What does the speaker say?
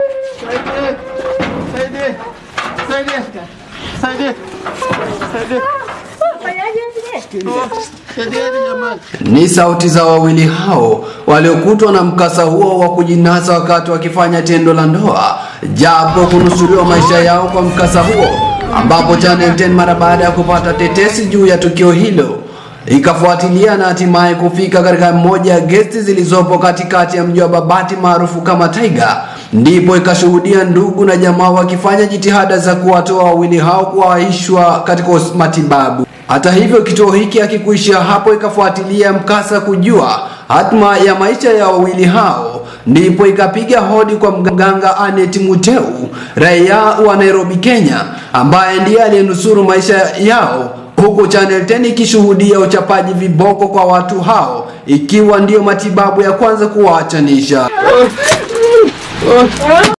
Saidie. Saidie. Saidie. Saidie. Saidieni jamani. Ni sauti za wawili hao waliokutwa na mkasa huo wa kujinasa wakati wakifanya tendo la ndoa, japo kunusuriwa maisha yao kwa mkasa huo, ambapo Channel 10 mara baada ya kupata tetesi juu ya tukio hilo ikafuatilia na hatimaye kufika katika moja ya gesti zilizopo katikati ya mji wa Babati maarufu kama Tiger, ndipo ikashuhudia ndugu na jamaa wakifanya jitihada za kuwatoa wawili hao kuwaishwa katika matibabu. Hata hivyo kituo hiki hakikuishia hapo, ikafuatilia mkasa kujua hatma ya maisha ya wawili hao, ndipo ikapiga hodi kwa mganga Anet Muteu, raia wa Nairobi, Kenya, ambaye ndiye aliyenusuru maisha yao, huku Channel 10 ikishuhudia uchapaji viboko kwa watu hao, ikiwa ndiyo matibabu ya kwanza kuwaachanisha.